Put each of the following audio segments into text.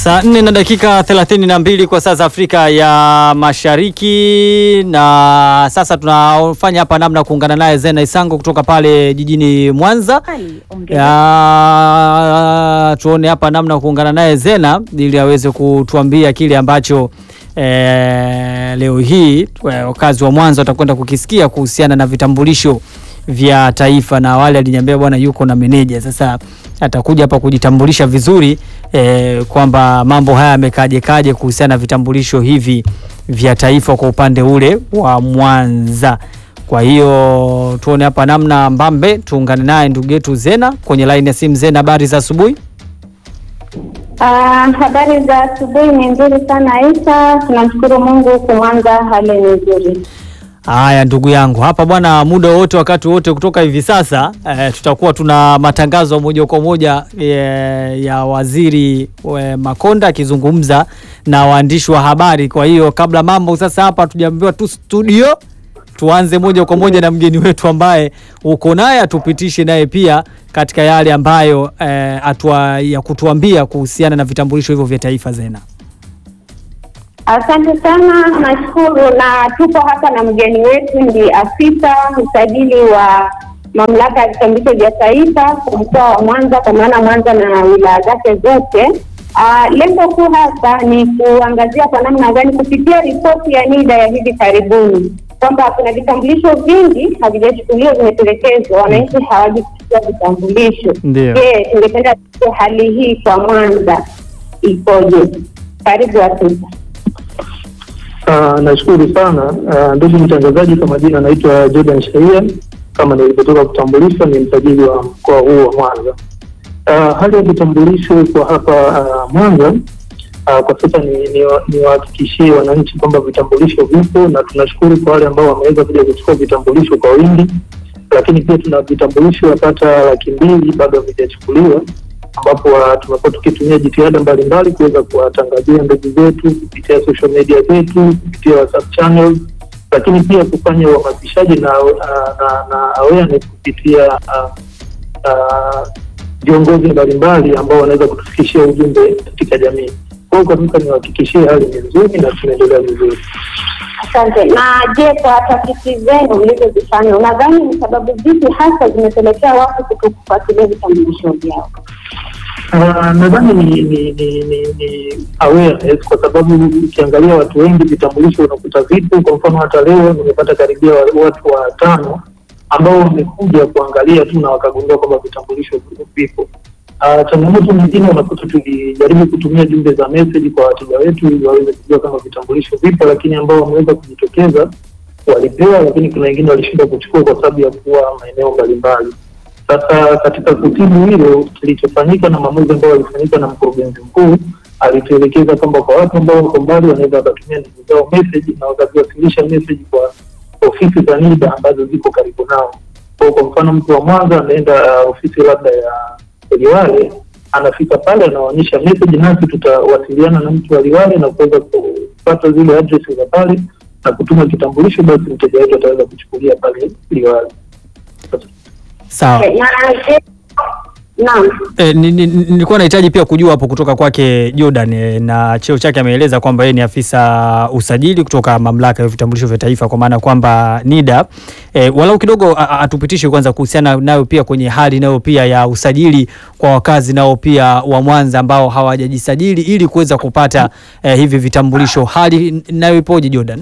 Saa nne na dakika thelathini na mbili kwa saa za Afrika ya Mashariki, na sasa tunafanya hapa namna kuungana naye Zena Isango kutoka pale jijini Mwanza. Ya, tuone hapa namna kuungana naye Zena ili aweze kutuambia kile ambacho eh, leo hii wakazi wa Mwanza watakwenda kukisikia kuhusiana na vitambulisho vya taifa, na awali aliniambia bwana yuko na meneja. Sasa atakuja hapa kujitambulisha vizuri eh, kwamba mambo haya yamekaje kaje kuhusiana na vitambulisho hivi vya taifa kwa upande ule wa Mwanza. Kwa hiyo tuone hapa namna mbambe, tuungane naye ndugu yetu Zena kwenye line ya simu. Zena, habari za asubuhi? Ah, habari za asubuhi ni nzuri sana Isa, tunamshukuru Mungu huku Mwanza hali ni nzuri. Haya ndugu yangu hapa bwana, muda wote wakati wote kutoka hivi sasa eh, tutakuwa tuna matangazo moja kwa moja eh, ya waziri eh, Makonda akizungumza na waandishi wa habari. Kwa hiyo kabla mambo sasa hapa tujaambiwa tu studio, tuanze moja kwa moja na mgeni wetu ambaye uko naye atupitishe naye pia katika yale ambayo eh, atua, ya kutuambia kuhusiana na vitambulisho hivyo vya taifa. Zena. Asante sana, nashukuru na tupo hapa na mgeni wetu ndi afisa msajili wa mamlaka ya vitambulisho vya taifa kwa mkoa wa Mwanza, kwa maana Mwanza na wilaya zake zote. Ah, lengo kuu hasa ni kuangazia kwa namna gani kupitia ripoti ya NIDA ya hivi karibuni kwamba kuna vitambulisho vingi havijachukuliwa, vimetelekezwa, wananchi hawajakuchukua vitambulisho. Ndio. Je, tungependa tujue hali hii kwa Mwanza ikoje? Karibu afisa. Uh, nashukuru sana uh, ndugu mtangazaji, kwa majina anaitwa Jordan Shaia, kama nilivyotoka kutambulishwa, ni msajili wa mkoa huu wa Mwanza. Uh, hali ya vitambulisho kwa hapa uh, Mwanza uh, kwa sasa ni niwahakikishie ni wananchi kwamba vitambulisho vipo, na tunashukuru kwa wale ambao wameweza kuja kuchukua vitambulisho kwa wingi, lakini pia tuna vitambulisho yapata laki mbili bado havijachukuliwa ambapo tumekuwa tukitumia jitihada mbalimbali kuweza kuwatangazia ndugu zetu kupitia social media zetu, kupitia WhatsApp channels, lakini pia kufanya uhamasishaji na, na, na awareness kupitia viongozi mbalimbali ambao wanaweza kutufikishia ujumbe katika jamii. Kwa hiyo kabisa niwahakikishie hali ni nzuri na tunaendelea vizuri. Asante. Na je, kwa tafiti zenu mlizozifanya, unadhani ni sababu zipi hasa zimepelekea watu kutokufuatilia vitambulisho vyao? Uh, nadhani ni ni, ni, ni, ni awareness kwa sababu ukiangalia watu wengi vitambulisho unakuta vipo. Kwa mfano hata leo nimepata karibia watu watano ambao wamekuja kuangalia tu na wakagundua kwamba vitambulisho vipo. Uh, changamoto nyingine unakuta tulijaribu kutumia jumbe za message kwa wateja wetu ili waweze kujua kama vitambulisho vipo, lakini ambao wameweza kujitokeza walipewa, lakini kuna wengine walishindwa kuchukua kwa sababu ya kuwa maeneo mbalimbali. Sasa katika kutibu hilo, kilichofanyika na maamuzi ambayo yalifanyika na mkurugenzi mkuu, alituelekeza kwamba kwa watu ambao wako mbali wanaweza wakatumia ndugu zao message na wakaziwasilisha message kwa ofisi za NIDA ambazo ziko karibu nao. Kwa kwa mfano mtu wa Mwanza anaenda uh, ofisi labda ya Liwale, anafika pale anaonyesha message, nasi tutawasiliana na mtu wa Liwale na kuweza kupata zile address za pale na kutuma kitambulisho, basi mteja wetu ataweza kuchukulia pale Liwale. Sawa. Naam. E, nilikuwa nahitaji pia kujua hapo kutoka kwake Jordan e, na cheo chake ameeleza kwamba yeye ni afisa usajili kutoka mamlaka ya vitambulisho vya taifa kwa maana kwamba NIDA. E, walau kidogo atupitishe kwanza kuhusiana nayo pia kwenye hali nayo pia ya usajili kwa wakazi nao pia wa Mwanza ambao hawajajisajili ili kuweza kupata e, hivi vitambulisho. Hali nayo ipoje Jordan?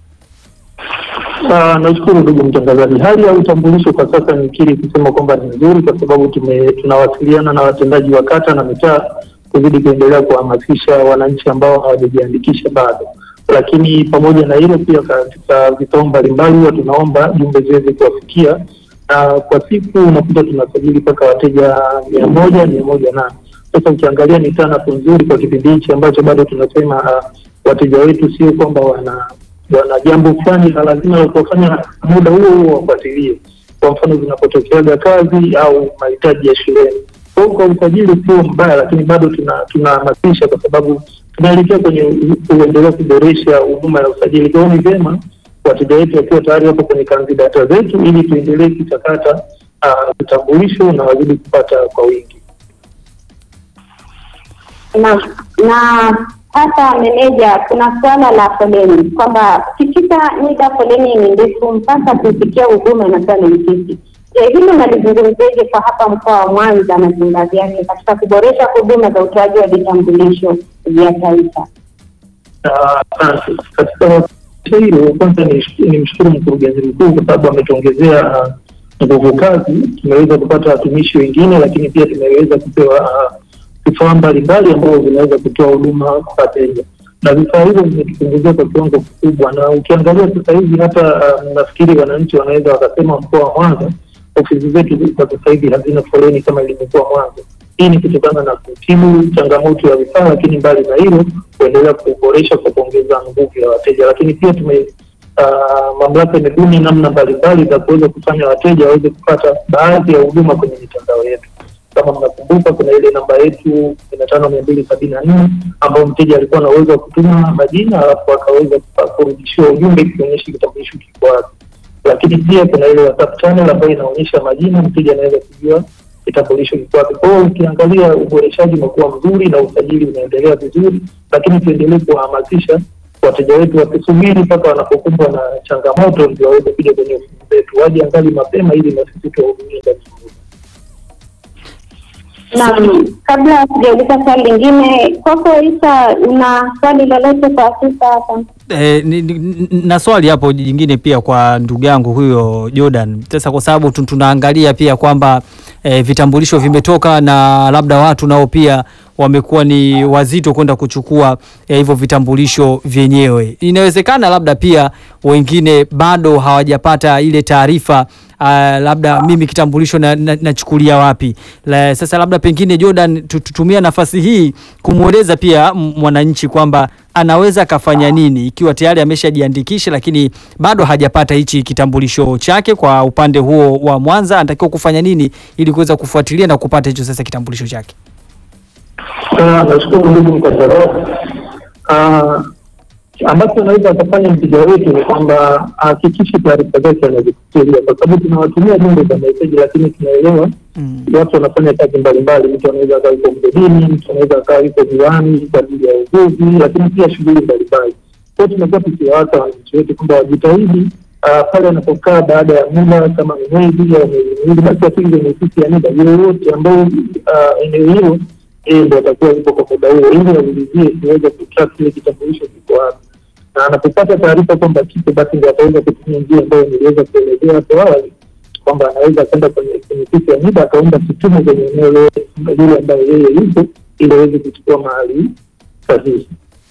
Uh, nashukuru ndugu mtangazaji. Hali ya utambulisho kwa sasa nikiri kusema kwamba ni nzuri, kwa sababu tume tunawasiliana na watendaji wa kata na mitaa kuzidi kuendelea kuhamasisha wananchi ambao hawajajiandikisha bado. Lakini pamoja na hilo, pia katika vikao mbalimbali huwa tunaomba jumbe ziweze kuwafikia, na kwa siku unakuta tunasajili mpaka wateja mia moja mia moja na sasa ukiangalia ni tanafu nzuri kwa kipindi hichi ambacho bado tunasema uh, wateja wetu sio kwamba wana wana jambo fulani na lazima wakafanya muda huo huo wafuatilie. Kwa mfano zinapotokeaga kazi au mahitaji ya shuleni. Kwa hiyo kwa usajili sio mbaya, lakini bado tunahamasisha kwa sababu tunaelekea kwenye kuendelea kuboresha huduma ya usajili. Kwa hiyo ni vyema wateja wetu wakiwa tayari wapo kwenye kanzi data zetu, ili tuendelee kuchakata vitambulisho uh, na wazidi kupata kwa wingi. na na hata meneja, kuna suala la foleni kwamba ukifika NIDA foleni ni ndefu mpaka kufikia huduma inakuwa ni mtiti. Je, hili unalizungumziaje kwa hapa mkoa wa Mwanza na viunga vyake katika kuboresha huduma za utoaji wa vitambulisho vya taifa? Ah, Asante. Katika hilo kwanza ni ni mshukuru mkurugenzi mkuu kwa sababu ametuongezea ah, nguvu kazi. Tumeweza kupata watumishi wengine, lakini pia tumeweza kupewa ah, vifaa mbalimbali ambavyo vinaweza kutoa huduma kwa wateja, na vifaa hivyo vimetupunguzia kwa kiwango kikubwa. Na ukiangalia sasa hivi hata ah, nafikiri wananchi wanaweza wakasema mkoa wa Mwanza ofisi zetu kwa sasa hivi hazina foleni kama ilivyokuwa mwanzo. Hii ni kutokana na kutibu changamoto ya vifaa, lakini mbali na hilo kuendelea kuboresha kwa kuongeza nguvu ya wateja, lakini pia tume uh, mamlaka imebuni namna mbalimbali za kuweza kufanya wateja waweze kupata baadhi ya huduma kwenye mitandao yetu. Kama mnakumbuka, kuna ile namba yetu kumi na tano mia mbili sabini na nne ambayo mteja alikuwa na uwezo wa kutuma majina alafu akaweza kurudishiwa ujumbe ikionyesha kitambulisho kiko wapi lakini pia kuna ile WhatsApp channel ambayo inaonyesha majina, mteja anaweza kujua kitambulisho kiko wapi. Kwa hiyo ukiangalia uboreshaji umekuwa mzuri na usajili unaendelea vizuri, lakini tuendelee kuwahamasisha wateja wetu wasisubiri mpaka wanapokumbwa na changamoto ndio waweze kuja kwenye ofisi zetu, waje angali mapema ili na sisi tuwahudumie ndani ya muda. Naam, kabla ya kujauliza swali lingine, kwako Isa, una swali lolote kwa afisa hapa? E, ni, ni, na swali hapo jingine pia kwa ndugu yangu huyo Jordan. Sasa kwa sababu tu- tunaangalia pia kwamba e, vitambulisho vimetoka na labda watu nao pia wamekuwa ni wazito kwenda kuchukua eh, hivyo vitambulisho vyenyewe. Inawezekana labda pia wengine bado hawajapata ile taarifa uh, labda mimi kitambulisho na- na- nachukulia wapi la, sasa labda pengine Jordan tu- tutumia nafasi hii kumweleza pia m- mwananchi kwamba anaweza akafanya nini ikiwa tayari ameshajiandikisha lakini bado hajapata hichi kitambulisho chake. Kwa upande huo wa Mwanza, anatakiwa kufanya nini ili kuweza kufuatilia na kupata hicho sasa kitambulisho chake? Ah, Nashukuru ndugu mtangazaji. Ah, ambacho anaweza akafanya mteja wetu ni kwamba ahakikishe taarifa zake anazifikiria, kwa sababu tunawatumia jumbe za meseji, lakini tunaelewa Mm. watu wanafanya kazi mbalimbali. Mtu anaweza akawa yuko mgodini, mtu anaweza akawa yuko viwani kwa ajili ya uvuvi, lakini pia shughuli mbalimbali. Kwa hiyo tumekuwa tukiwaasa wananchi wetu kwamba wajitahidi ah, pale anapokaa baada ya muda kama ni mwezi au miezi miwili, basi afike kwenye ofisi ya NIDA yoyote ambayo ah, eneo hilo yeye ndo atakuwa yuko kwa muda huo, ili aulizie kiweze kutrack kile kitambulisho kiko wapi, na anapopata taarifa kwamba kipo, basi ndio ataweza kutumia njia ambayo niliweza kuelezea hapo awali kwamba anaweza kwenda kwenye kwenye ofisi ya NIDA akaomba kitume kwenye eneo lile lile ambayo yeye yupo, ili aweze kuchukua mahali sahihi.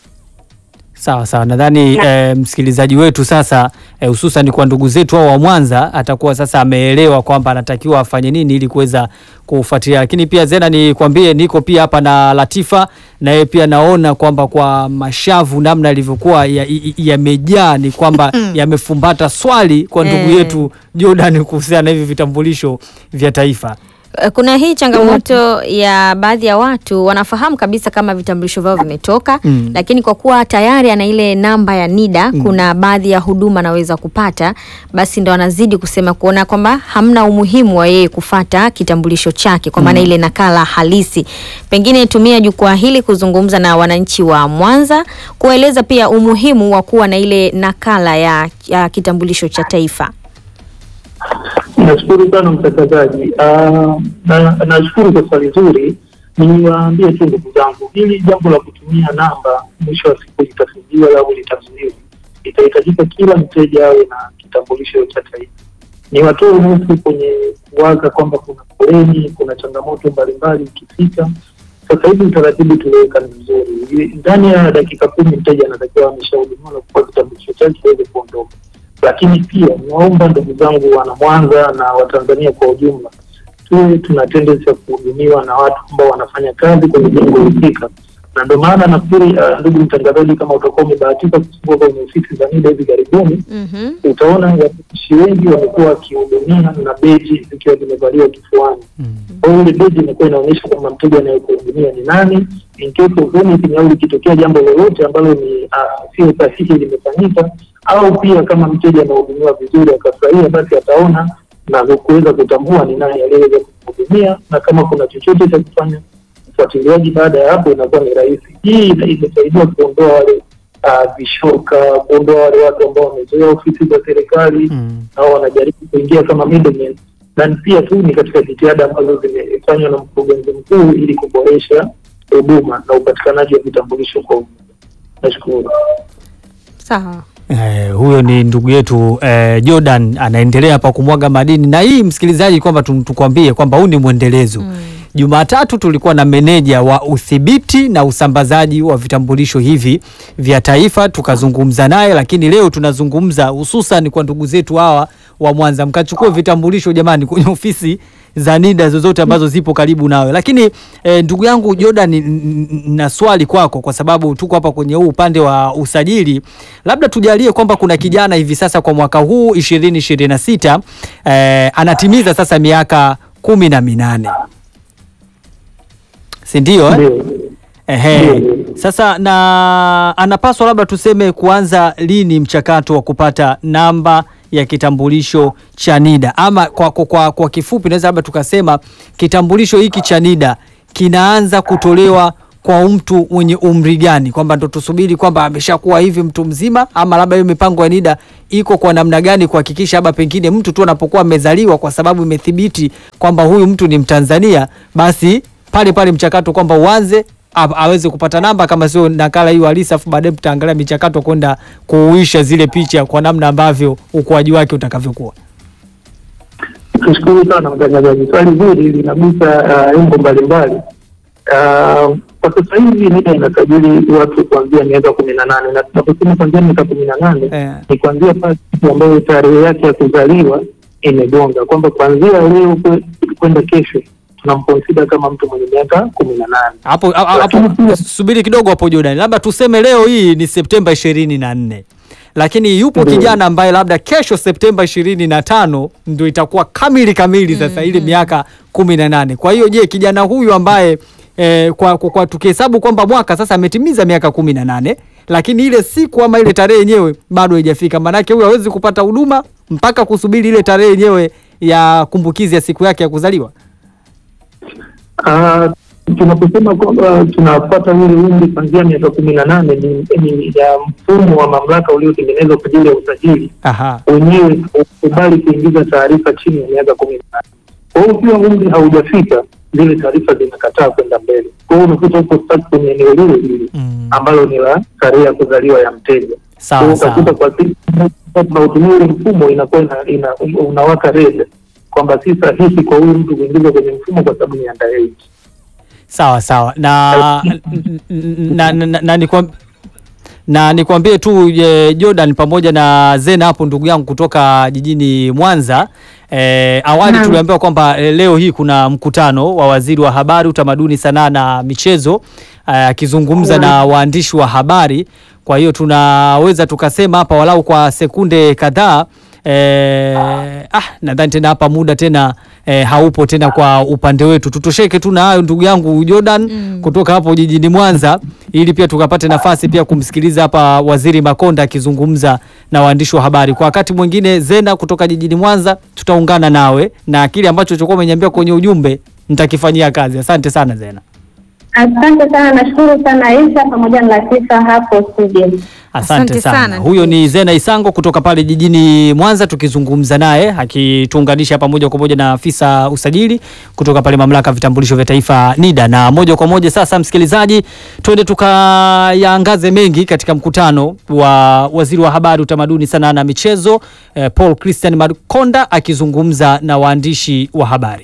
Sawa sawa, nadhani eh, msikilizaji wetu sasa eh, hususan kwa ndugu zetu hao wa Mwanza atakuwa sasa ameelewa kwamba anatakiwa afanye nini ili kuweza kufuatilia. Lakini pia Zena, nikwambie niko pia hapa na Latifa, na yeye pia naona kwamba kwa mashavu namna yalivyokuwa ya- i- i- yamejaa ni kwamba yamefumbata swali kwa ndugu Eh. yetu Jordan kuhusiana na hivi vitambulisho vya taifa. Eh, Kuna hii changamoto ya baadhi ya watu wanafahamu kabisa kama vitambulisho vyao vimetoka Mm. lakini kwa kuwa tayari ana ile namba ya NIDA kuna baadhi ya huduma anaweza kupata, basi ndo anazidi kusema kuona kwamba hamna umuhimu wa yeye kufata kitambulisho chake kwa maana ile nakala halisi. Pengine tumia jukwaa hili kuzungumza na wananchi wa Mwanza, kueleza pia umuhimu wa kuwa na ile nakala ya, ya kitambulisho cha taifa. Nashukuru sana mtangazaji. Ah, na- Nashukuru kwa swali zuri. Niwaambie tu ndugu zangu, hili jambo la kutumia namba mwisho wa siku litafidiwa au litazuiwa, itahitajika kila mteja awe na kitambulisho cha taifa. Ni watoe nusu kwenye kuwaza kwamba kuna foleni, kuna changamoto mbalimbali ikifika. Sasa hivi utaratibu tuliweka ni mzuri, ndani ya dakika kumi mteja anatakiwa ameshahudumiwa na kupewa kitambulisho chake aweze kuondoka lakini pia naomba ndugu zangu wana Mwanza na Watanzania kwa ujumla tuwe tuna tendency ya kuhudumiwa na watu ambao wanafanya kazi kwenye jengo husika, na ndio maana nafikiri uh, ndugu mtangazaji, kama utakuwa umebahatika kufungua kwenye ofisi za NIDA hivi karibuni, Mhm. utaona watumishi wengi wamekuwa wakihudumia na beji zikiwa zimevaliwa kifuani. Kwa hiyo ile beji inakuwa inaonyesha kwamba mteja anayekuhudumia ni nani, in case of anything au likitokea jambo lolote ambalo ni uh, sio sahihi limefanyika, au pia kama mteja anahudumiwa vizuri akafurahia, basi ataona na kuweza kutambua ni nani aliyeweza kumhudumia, na kama kuna chochote cha kufanya ufuatiliaji baada ya hapo inakuwa ni rahisi. Hii ina- imesaidia kuondoa wale uh, vishoka, kuondoa wale watu ambao wamezoea ofisi za serikali Mm. au wanajaribu kuingia kama middlemen, na pia tu ni katika jitihada ambazo zimefanywa na mkurugenzi mkuu ili kuboresha huduma na upatikanaji wa vitambulisho kwa umma. Nashukuru. Sawa. Eh, huyo ni ndugu yetu eh, Jordan anaendelea hapa kumwaga madini, na hii msikilizaji, kwamba tu- tukwambie kwamba huu ni mwendelezo Jumatatu tulikuwa na meneja wa udhibiti na usambazaji wa vitambulisho hivi vya taifa, tukazungumza naye, lakini leo tunazungumza hususan kwa ndugu zetu hawa wa Mwanza. Mkachukue vitambulisho jamani, kwenye ofisi za NIDA zozote ambazo zipo karibu nawe. Lakini eh, ndugu yangu Jordan, n- n- na swali kwako, kwa sababu tuko hapa kwenye huu upande wa usajili, labda tujalie kwamba kuna kijana hivi sasa kwa mwaka huu 2026 eh, anatimiza sasa miaka kumi na minane si ndio eh? Ndio. Ehe. Ndio. Sasa na anapaswa labda tuseme kuanza lini mchakato wa kupata namba ya kitambulisho cha NIDA ama kwa, kwa, kwa, kwa kifupi naweza labda tukasema kitambulisho hiki cha NIDA kinaanza kutolewa kwa mtu mwenye umri gani, kwamba ndo tusubiri kwamba ameshakuwa hivi mtu mzima, ama labda hiyo mipango ya NIDA iko kwa namna gani kuhakikisha labda pengine mtu tu anapokuwa amezaliwa, kwa sababu imethibiti kwamba huyu mtu ni Mtanzania, basi pale pale mchakato kwamba uanze a- aweze kupata namba kama sio nakala hiyo halisi, afu baadaye mtaangalia michakato kwenda kuuisha zile picha kwa namna ambavyo ukuaji wake utakavyokuwa. Tushukuru sana mtangazaji, swali zuri linagusa uh, engo mbalimbali. Uh, kwa sasa hivi NIDA inasajili watu kuanzia miaka kumi na nane na tunaposema kuanzia miaka kumi na nane Eh. ni kuanzia pale siku ambayo tarehe yake ya kuzaliwa imegonga, kwamba kuanzia leo kwe- kwenda kesho tunamponsida kama mtu mwenye miaka kumi na nane. Hapo hapo- Lakini hapo pia- subiri kidogo hapo Jordan, labda tuseme leo hii ni Septemba ishirini na nne lakini yupo Ndio. kijana ambaye labda kesho Septemba ishirini na tano ndio itakuwa kamili kamili sasa ile miaka kumi na nane. Kwa hiyo je, kijana huyu ambaye eh, kwa, kwa, kwa tukihesabu kwamba mwaka sasa ametimiza miaka kumi na nane lakini ile siku ama ile tarehe yenyewe bado haijafika, maanake huyu hawezi kupata huduma mpaka kusubiri ile tarehe yenyewe ya kumbukizi ya siku yake ya kuzaliwa. Ah, tunaposema kwamba tunapata ule umri kuanzia miaka kumi na nane ni, ni ya mfumo wa mamlaka uliotengenezwa kwa ajili ya usajili Aha. wenyewe ukubali kuingiza taarifa chini ya miaka kumi na nane. Kwa hiyo ukiwa umri haujafika, zile taarifa zinakataa kwenda mbele. Kwa hiyo unakuta uko stuck kwenye eneo lile lile Mm. ambalo ni la tarehe ya kuzaliwa ya mteja. Kwa Sawa hiyo sawa. utakuta kwa siku tunautumia ule mfumo inakuwa ina, ina, unawaka red kwamba si sahihi kwa huyu mtu kuingizwa kwenye mfumo kwa sababu ni underage. Sawa sawa na na, na, na, na, nikwam- na nikwambie tu e, Jordan pamoja na Zena hapo ndugu yangu kutoka jijini Mwanza. E, awali Naam. tuliambiwa kwamba e, leo hii kuna mkutano wa waziri wa habari, utamaduni, sanaa na michezo e, akizungumza na waandishi wa habari. Kwa hiyo tunaweza tukasema hapa walau kwa sekunde kadhaa e, ah, nadhani tena hapa muda tena e, haupo tena kwa upande wetu. Tutosheke tu na hayo ndugu yangu Jordan kutoka hapo jijini Mwanza, ili pia tukapate nafasi pia kumsikiliza hapa Waziri Makonda akizungumza na waandishi wa habari. Kwa wakati mwingine, Zena kutoka jijini Mwanza, tutaungana nawe na kile ambacho chokuwa umeniambia kwenye ujumbe nitakifanyia kazi. Asante sana Zena. Asante sana, nashukuru sana Isha pamoja na Latifa hapo studio. Asante, Asante sana. sana, Huyo ndugu. ni Zena Isango kutoka pale jijini Mwanza, tukizungumza naye akituunganisha pamoja kwa moja na afisa usajili kutoka pale mamlaka ya vitambulisho vya taifa NIDA. Na moja kwa moja sasa, msikilizaji, twende tukayaangaze mengi katika mkutano wa waziri wa habari, utamaduni, sanaa na michezo eh, Paul Christian Makonda akizungumza na waandishi wa habari.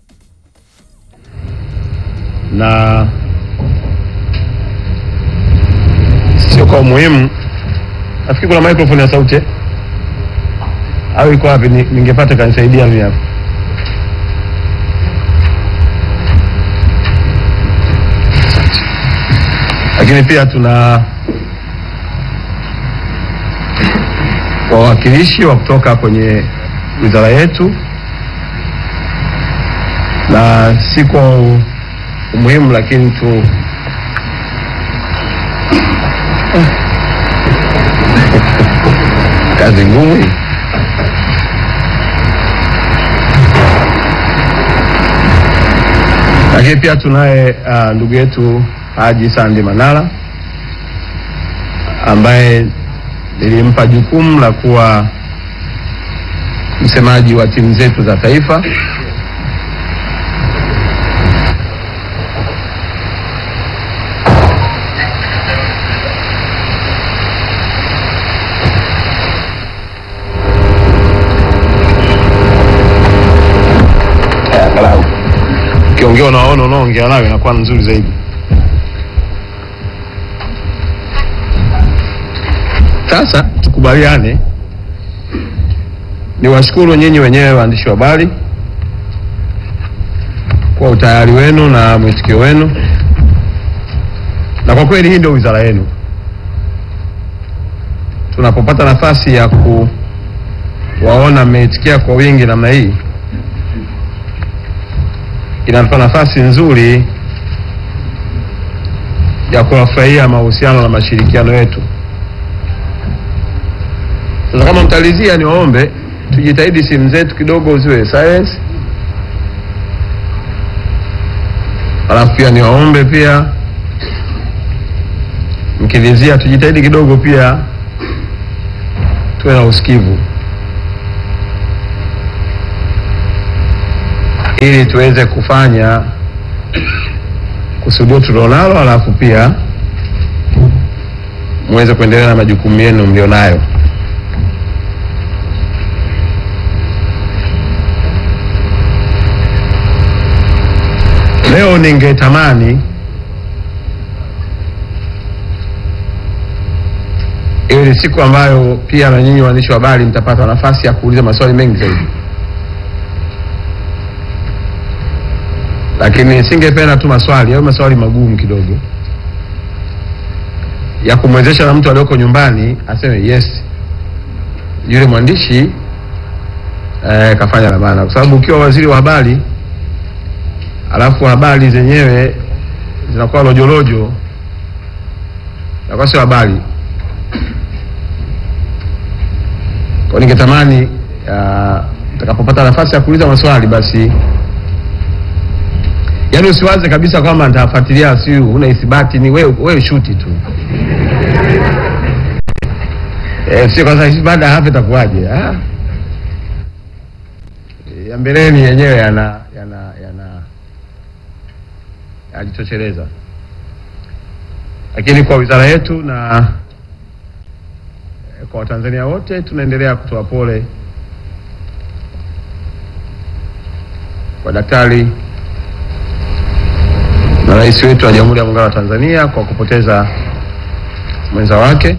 na sio kwa umuhimu. Nafikiri kuna microphone ya sauti eh? au iko wapi? Ni- Ningepata kanisaidia mimi hapa. Lakini pia tuna wawakilishi wa kutoka kwenye wizara yetu na si kwa umuhimu lakini tu kazi ngumu hii. Lakini pia tunaye uh, ndugu yetu Haji Sandi Manara ambaye nilimpa jukumu la kuwa msemaji wa timu zetu za taifa. Angalau ukiongea unaona unaongea nayo inakuwa nzuri zaidi. Sasa tukubaliane, ni washukuru nyinyi wenyewe waandishi wa habari kwa utayari wenu na mwitikio wenu, na kwa kweli hii ndio wizara yenu. Tunapopata nafasi ya kuwaona mmeitikia kwa wingi namna hii, inatupa nafasi nzuri ya kuwafurahia mahusiano na mashirikiano yetu. Sasa kama mtalizia, niwaombe tujitahidi simu zetu kidogo ziwe silence, alafu pia niwaombe pia mkilizia, tujitahidi kidogo pia tuwe na usikivu ili tuweze kufanya kusudio tulionalo, alafu pia muweze kuendelea na majukumu yenu mlionayo. Leo ningetamani iwe ni siku ambayo pia na nyinyi waandishi wa habari mtapata nafasi ya kuuliza maswali mengi zaidi, lakini singependa tu maswali au maswali magumu kidogo ya kumwezesha na mtu alioko nyumbani aseme yes, yule mwandishi eh, kafanya la maana, kwa sababu ukiwa waziri wa habari alafu habari zenyewe zinakuwa lojolojo, inakuwa sio habari. Kwa ningetamani utakapopata nafasi ya kuuliza maswali basi, yaani usiwaze kabisa kwamba nitafuatilia, si una ithibati, ni wewe wewe shuti tu eh, sio kwanza baada ya hapo itakuwaje? Ah, ya mbeleni yenyewe yana yana yana ajitosheleza, lakini kwa wizara yetu na kwa Watanzania wote tunaendelea kutoa pole kwa daktari na rais wetu wa Jamhuri ya Muungano wa Tanzania kwa kupoteza mwenza wake,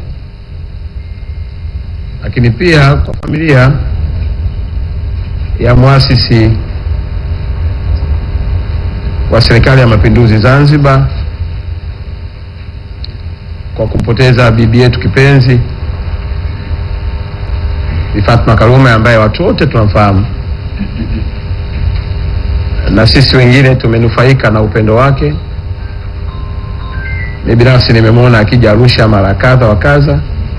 lakini pia kwa familia ya muasisi wa Serikali ya Mapinduzi Zanzibar kwa kumpoteza bibi yetu kipenzi Bi Fatma Karume ambaye watu wote tunamfahamu na sisi wengine tumenufaika na upendo wake. Mimi binafsi nimemwona akija Arusha mara kadha wa kadha.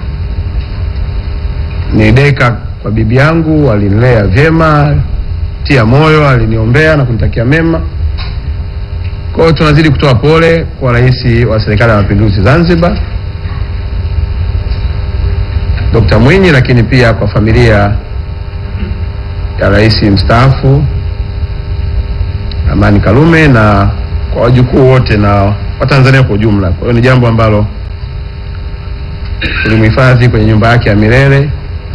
Ni deka kwa bibi yangu, alinilea vyema, tia moyo, aliniombea na kunitakia mema. Kwa hiyo tunazidi kutoa pole kwa Rais wa Serikali ya Mapinduzi Zanzibar Dr. Mwinyi, lakini pia kwa familia ya rais mstaafu Amani Karume na kwa wajukuu wote na Watanzania kwa ujumla. Kwa hiyo ni jambo ambalo tulimhifadhi kwenye nyumba yake ya milele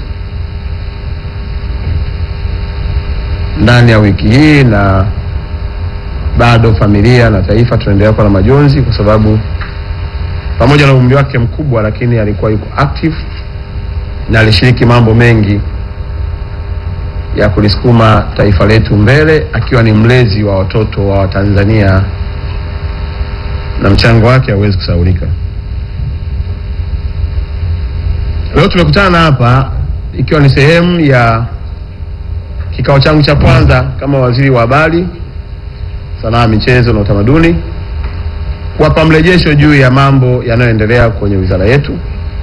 ndani ya wiki hii, na bado familia na taifa tunaendelea kuwa na majonzi, kwa sababu pamoja na umri wake mkubwa, lakini alikuwa yuko active na alishiriki mambo mengi ya kulisukuma taifa letu mbele, akiwa ni mlezi wa watoto wa Watanzania na mchango wake hauwezi kusahaulika. Leo tumekutana hapa ikiwa ni sehemu ya kikao changu cha kwanza kama waziri wa habari, sanaa, michezo na utamaduni, kuwapa mrejesho juu ya mambo yanayoendelea kwenye wizara yetu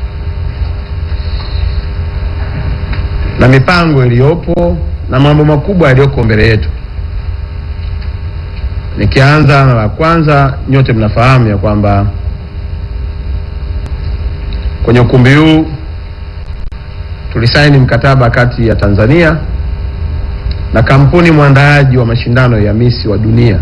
na mipango iliyopo na mambo makubwa yaliyoko mbele yetu. Nikianza na la kwanza, nyote mnafahamu ya kwamba kwenye ukumbi huu tulisaini mkataba kati ya Tanzania na kampuni mwandaaji wa mashindano ya Miss wa dunia,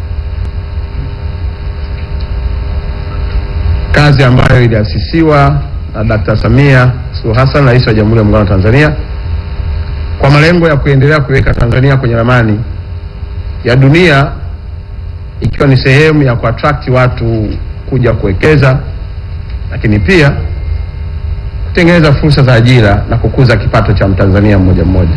kazi ambayo iliasisiwa na Dr. Samia Suluhu Hassan, Rais wa Jamhuri ya Muungano wa Tanzania, kwa malengo ya kuendelea kuiweka Tanzania kwenye ramani ya dunia, ikiwa ni sehemu ya kuattract watu kuja kuwekeza, lakini pia kutengeneza fursa za ajira na kukuza kipato cha Mtanzania mmoja mmoja.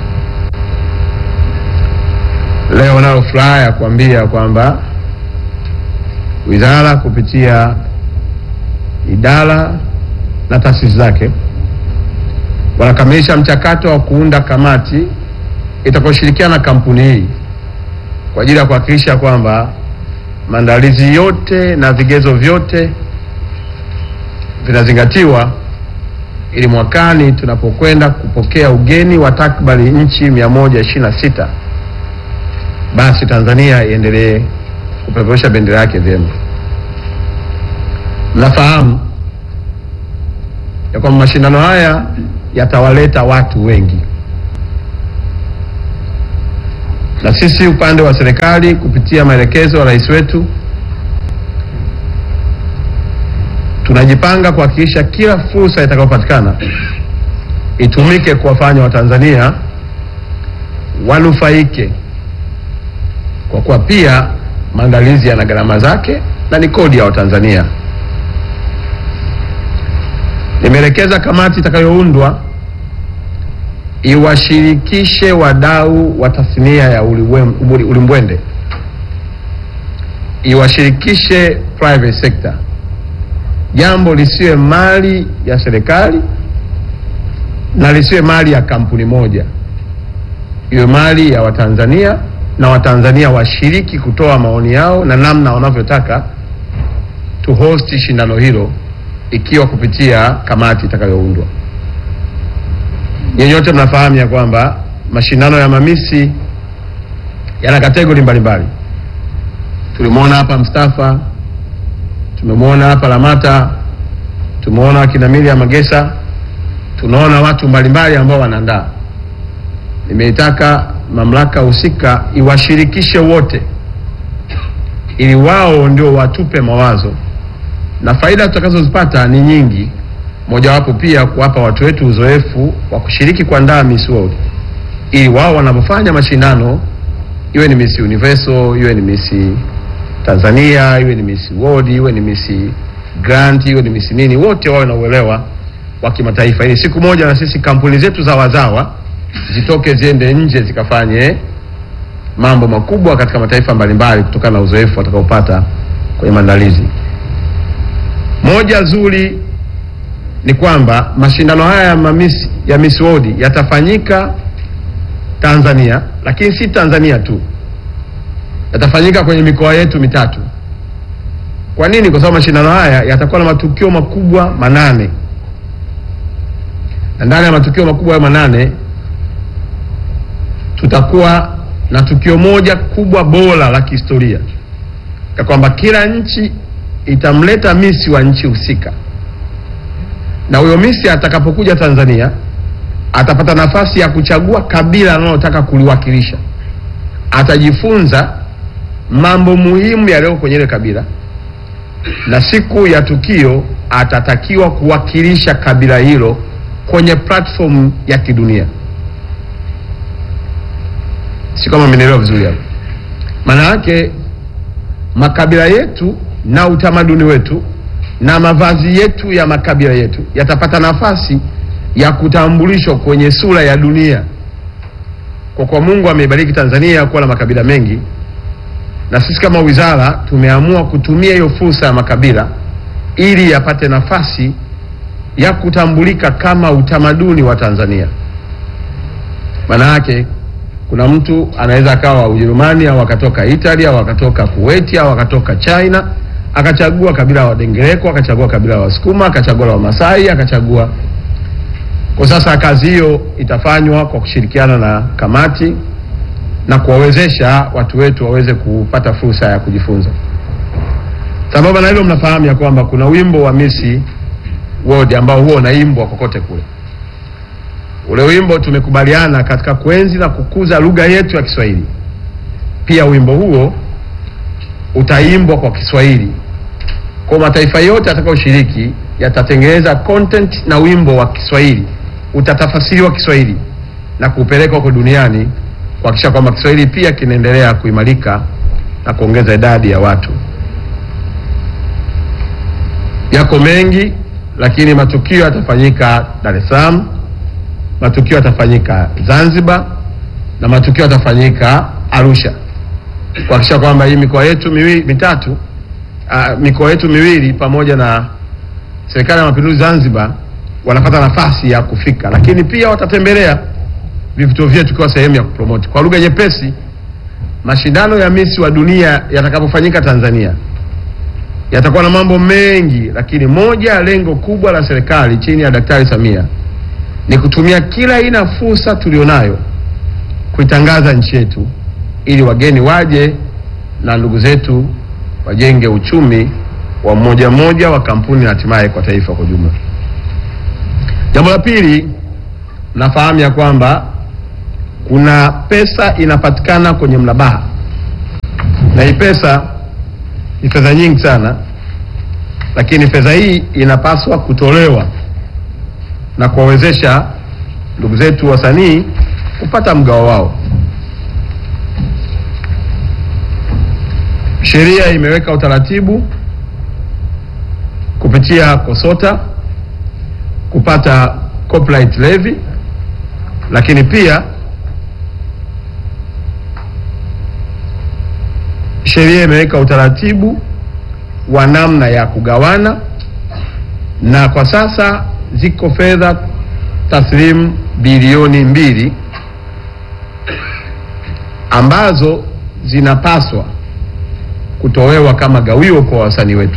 Leo nalo furaha ya kuambia kwamba wizara kupitia idara na taasisi zake wanakamilisha mchakato wa kuunda kamati itakayoshirikiana na kampuni hii kwa ajili ya kuhakikisha kwamba maandalizi yote na vigezo vyote vinazingatiwa ili mwakani tunapokwenda kupokea ugeni wa takriban nchi 126 basi Tanzania iendelee kupeperusha bendera yake vyema. Mnafahamu ya kwamba mashindano haya yatawaleta watu wengi, na sisi upande wa serikali kupitia maelekezo ya rais wetu tunajipanga kuhakikisha kila fursa itakayopatikana itumike kuwafanya Watanzania wanufaike, kwa kuwa pia maandalizi yana gharama zake na ni kodi ya Watanzania. Nimeelekeza kamati itakayoundwa iwashirikishe wadau wa tasnia ya ulimwen- uli- ulimbwende, iwashirikishe private sector, jambo lisiwe mali ya serikali na lisiwe mali ya kampuni moja, iwe mali ya Watanzania na Watanzania washiriki kutoa maoni yao na namna wanavyotaka tu host shindano hilo ikiwa kupitia kamati itakayoundwa. Nyenyote mnafahamu ya kwamba mashindano ya mamisi yana kategori mbalimbali. Tulimwona hapa Mustafa, tumemwona hapa Lamata, tumeona akina Miriam Magesa, tunaona watu mbalimbali ambao wanaandaa. Nimeitaka mamlaka husika iwashirikishe wote, ili wao ndio watupe mawazo na faida tutakazozipata ni nyingi. Mojawapo pia kuwapa watu wetu uzoefu wa kushiriki kuandaa Miss World, ili wao wanapofanya mashindano, iwe ni Miss Universal, iwe ni Miss Tanzania, iwe ni Miss World, iwe ni Miss Grand, iwe ni Miss nini, wote wawe na uelewa wa kimataifa, ili siku moja na sisi kampuni zetu za wazawa zitoke ziende nje zikafanye mambo makubwa katika mataifa mbalimbali kutokana na uzoefu watakaopata kwenye maandalizi. Moja zuri ni kwamba mashindano haya ya Miss, ya Miss World yatafanyika Tanzania, lakini si Tanzania tu, yatafanyika kwenye mikoa yetu mitatu. Kwa nini? Kwa sababu mashindano haya yatakuwa na matukio makubwa manane, na ndani ya matukio makubwa hayo manane tutakuwa na tukio moja kubwa bora la kihistoria ya kwamba kila nchi itamleta misi wa nchi husika, na huyo misi atakapokuja Tanzania atapata nafasi ya kuchagua kabila analotaka kuliwakilisha. Atajifunza mambo muhimu yaliyo kwenye ile kabila, na siku ya tukio atatakiwa kuwakilisha kabila hilo kwenye platform ya kidunia. Si kama mmenielewa vizuri hapo? Maana yake makabila yetu na utamaduni wetu na mavazi yetu ya makabila yetu yatapata nafasi ya kutambulishwa kwenye sura ya dunia, kwa kuwa Mungu ameibariki Tanzania kuwa na makabila mengi, na sisi kama wizara tumeamua kutumia hiyo fursa ya makabila ili yapate nafasi ya kutambulika kama utamaduni wa Tanzania. Maana yake kuna mtu anaweza akawa Ujerumani au akatoka Italia au akatoka Kuwait au akatoka China akachagua kabila wa Dengereko, akachagua kabila wa Wasukuma, akachagua la Wamasai, akachagua. Kwa sasa kazi hiyo itafanywa kwa kushirikiana na kamati na kuwawezesha watu wetu waweze kupata fursa ya kujifunza. Sambamba na hilo, mnafahamu ya kwamba kuna wimbo wa Miss World ambao huo unaimbwa kokote kule. Ule wimbo tumekubaliana katika kuenzi na kukuza lugha yetu ya Kiswahili, pia wimbo huo utaimbwa kwa Kiswahili. Kwa mataifa yote yatakayoshiriki yatatengeneza content na wimbo wa Kiswahili, utatafasiriwa Kiswahili na kupeleka huko duniani kuhakikisha kwamba Kiswahili pia kinaendelea kuimarika na kuongeza idadi ya watu. Yako mengi, lakini matukio yatafanyika Dar es Salaam, matukio yatafanyika Zanzibar na matukio yatafanyika Arusha kuhakikisha kwamba hii mikoa yetu miwili mitatu, uh, mikoa yetu miwili pamoja na serikali ya mapinduzi Zanzibar wanapata nafasi ya kufika, lakini pia watatembelea vivutio vyetu kwa sehemu ya kupromote. Kwa lugha nyepesi, mashindano ya Miss wa dunia yatakapofanyika Tanzania yatakuwa na mambo mengi, lakini moja ya lengo kubwa la serikali chini ya Daktari Samia ni kutumia kila aina ya fursa tulionayo kuitangaza nchi yetu ili wageni waje na ndugu zetu wajenge uchumi wa mmoja mmoja wa kampuni na hatimaye kwa taifa kwa jumla. Jambo la pili, nafahamu ya kwamba kuna pesa inapatikana kwenye mrabaha, na hii pesa ni fedha nyingi sana, lakini fedha hii inapaswa kutolewa na kuwawezesha ndugu zetu wasanii kupata mgao wao. Sheria imeweka utaratibu kupitia KOSOTA kupata copyright levy, lakini pia sheria imeweka utaratibu wa namna ya kugawana, na kwa sasa ziko fedha taslimu bilioni mbili ambazo zinapaswa kutolewa kama gawio kwa wasanii wetu.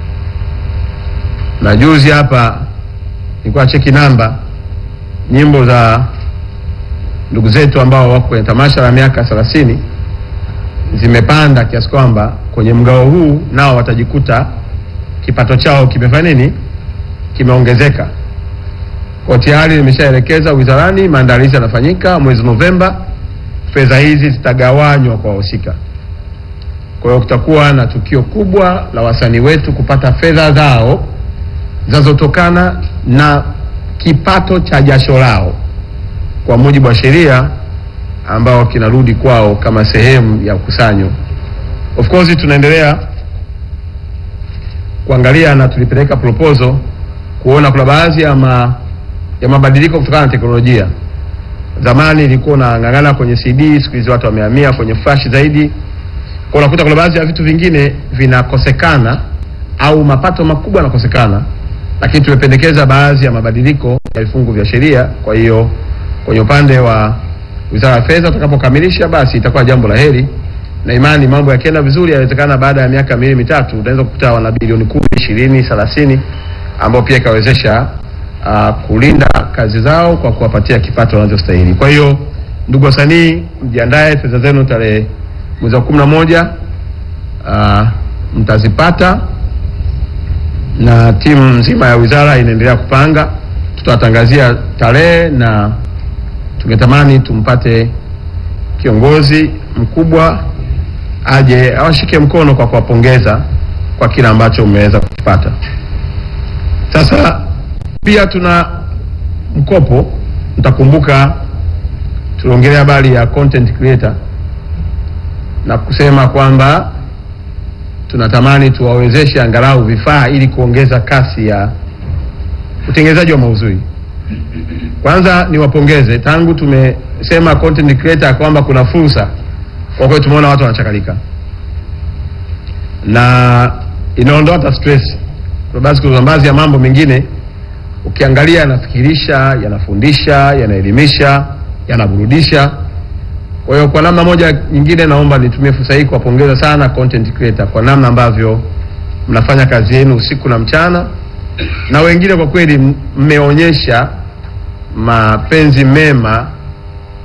Na juzi hapa nilikuwa cheki namba nyimbo za ndugu zetu ambao wako kwenye tamasha la miaka 30 zimepanda kiasi kwamba kwenye mgao huu nao watajikuta kipato chao kimefanya nini, kimeongezeka. Kwa tayari nimeshaelekeza wizarani, maandalizi yanafanyika. Mwezi Novemba fedha hizi zitagawanywa kwa wahusika. Kwa hiyo kutakuwa na tukio kubwa la wasanii wetu kupata fedha zao zinazotokana na kipato cha jasho lao kwa mujibu wa sheria ambao kinarudi kwao kama sehemu ya ukusanyo. Of course tunaendelea kuangalia na tulipeleka proposal kuona kuna baadhi ya, ma, ya mabadiliko kutokana na teknolojia. Zamani ilikuwa unang'ang'ana kwenye CD, siku hizi watu wamehamia kwenye flash zaidi. Kwa unakuta kuna baadhi ya vitu vingine vinakosekana au mapato makubwa yanakosekana, lakini tumependekeza baadhi ya mabadiliko ya vifungu vya sheria. Kwa hiyo kwenye upande wa Wizara ya Fedha utakapokamilisha, basi itakuwa jambo la heri na imani, mambo yakienda vizuri, yawezekana baada ya miaka miwili mitatu unaweza kukuta wana bilioni kumi, ishirini, thelathini ambao pia ikawezesha uh, kulinda kazi zao kwa kuwapatia kipato wanachostahili. Kwa hiyo ndugu wasanii, mjiandae, fedha zenu tarehe mwezi wa kumi na moja uh, mtazipata na timu nzima ya wizara inaendelea kupanga. Tutawatangazia tarehe na tungetamani tumpate kiongozi mkubwa aje awashike mkono kwa kuwapongeza kwa kile ambacho mmeweza kukipata. Sasa pia tuna mkopo, mtakumbuka tuliongelea habari ya content creator na kusema kwamba tunatamani tuwawezeshe angalau vifaa ili kuongeza kasi ya utengenezaji wa maudhui. Kwanza niwapongeze, tangu tumesema content creator kwamba kuna fursa, kwa kweli tumeona watu wanachakalika na inaondoa hata stress. Kwa basi kuna baadhi ya mambo mengine ukiangalia yanafikirisha, yanafundisha, yanaelimisha, yanaburudisha. Kwa hiyo kwa namna moja nyingine, naomba nitumie fursa hii kuwapongeza sana content creator kwa namna ambavyo mnafanya kazi yenu usiku na mchana, na wengine kwa kweli mmeonyesha mapenzi mema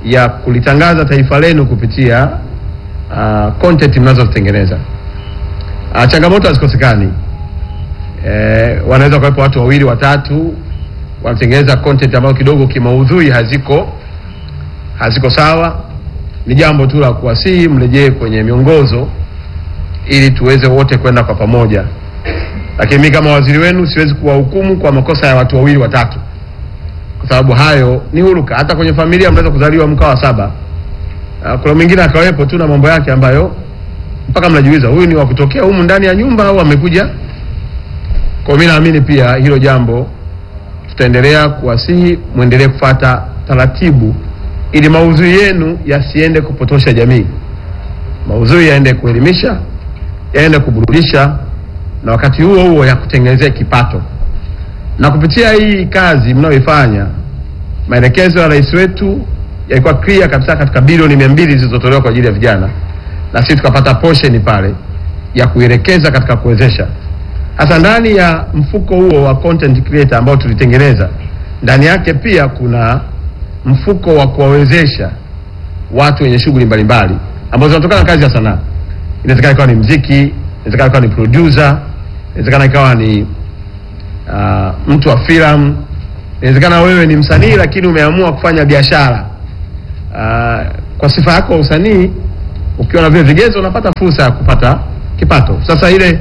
ya kulitangaza taifa lenu kupitia uh, content mnazozitengeneza. Uh, changamoto hazikosekani. Eh, wanaweza kuwepo watu wawili watatu wanatengeneza content ambayo kidogo kimaudhui haziko haziko sawa. Ni jambo tu la kuwasihi mrejee kwenye miongozo ili tuweze wote kwenda kwa pamoja, lakini mimi kama waziri wenu siwezi kuwahukumu kwa makosa ya watu wawili watatu, kwa sababu hayo ni huruka. Hata kwenye familia mnaweza kuzaliwa mkawa saba, Ah, kuna mwingine akawepo tu na mambo yake ambayo mpaka mnajiuliza huyu ni wa kutokea humu ndani ya nyumba au amekuja. Kwa mimi naamini pia hilo jambo tutaendelea kuwasihi mwendelee kufata taratibu ili maudhui yenu yasiende kupotosha jamii. Maudhui yaende kuelimisha, yaende kuburudisha na wakati huo huo ya kutengenezea kipato. Na kupitia hii kazi mnayoifanya, maelekezo ya rais wetu yalikuwa clear kabisa katika bilioni mia mbili zilizotolewa kwa ajili ya vijana, na sisi tukapata portion pale ya kuelekeza katika kuwezesha. Sasa ndani ya mfuko huo wa content creator ambao tulitengeneza, ndani yake pia kuna mfuko wa kuwawezesha watu wenye shughuli mbalimbali ambazo zinatokana na kazi ya sanaa. Inawezekana ikawa ni mziki, inawezekana ikawa ni producer, inawezekana ikawa ni uh, mtu wa filamu, inawezekana wewe ni msanii lakini umeamua kufanya biashara uh, kwa sifa yako ya usanii, ukiwa na vile vigezo unapata fursa ya kupata kipato. Sasa ile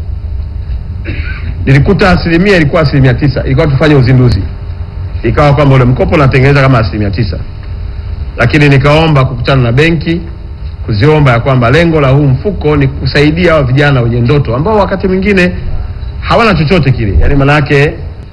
nilikuta asilimia ilikuwa asilimia tisa, ilikuwa tufanye uzinduzi, ikawa kwamba ule mkopo natengeneza kama asilimia tisa, lakini nikaomba kukutana na benki kuziomba ya kwamba lengo la huu mfuko ni kusaidia hawa vijana wenye ndoto ambao wakati mwingine hawana chochote kile, yaani maana yake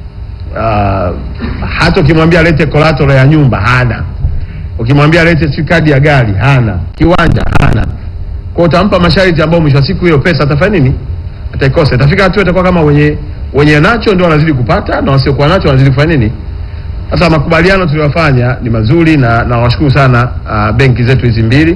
uh, hata ukimwambia alete collateral ya nyumba hana, ukimwambia alete si kadi ya gari hana, kiwanja hana. Kwa utampa masharti ambayo mwisho wa siku hiyo pesa atafanya nini? Ataikosa. Itafika hatua itakuwa kama wenye wenye nacho ndio wanazidi kupata na wasiokuwa nacho wanazidi kufanya nini? Sasa makubaliano tuliyofanya ni mazuri na nawashukuru sana uh, benki zetu hizi mbili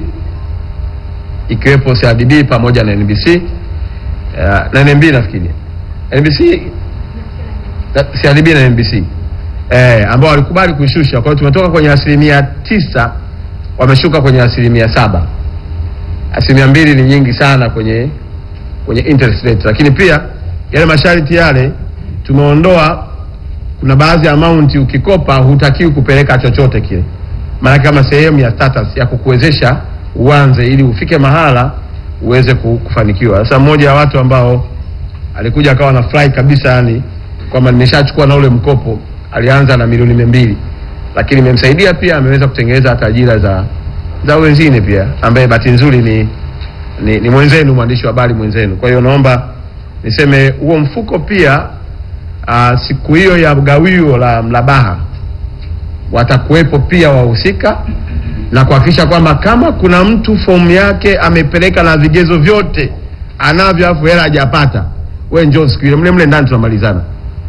ikiwepo CRDB pamoja na NBC uh, na NMB nafikiri NBC na- CRDB na NBC eh, ambao walikubali kuishusha. Kwa hiyo tumetoka kwenye asilimia tisa wameshuka kwenye asilimia saba. Asilimia mbili ni nyingi sana kwenye kwenye interest rate, lakini pia yale masharti yale tumeondoa. Kuna baadhi ya amount ukikopa hutakiwi kupeleka chochote kile, maana kama sehemu ya status ya kukuwezesha uanze ili ufike mahala uweze ku- kufanikiwa. Sasa mmoja wa watu ambao alikuja akawa na fly kabisa, yani kwamba nimeshachukua na ule mkopo, alianza na milioni mia mbili, lakini imemsaidia pia, ameweza kutengeneza hata ajira za za wenzine pia, ambaye bahati nzuri ni, ni, ni mwenzenu mwandishi wa habari mwenzenu. Kwa hiyo naomba niseme huo mfuko pia uh, siku hiyo ya gawio la Mlabaha watakuwepo pia wahusika na kuhakikisha kwamba kama kuna mtu fomu yake amepeleka na vigezo vyote anavyo, afu hela hajapata, we njoo siku ile mle mle ndani tunamalizana.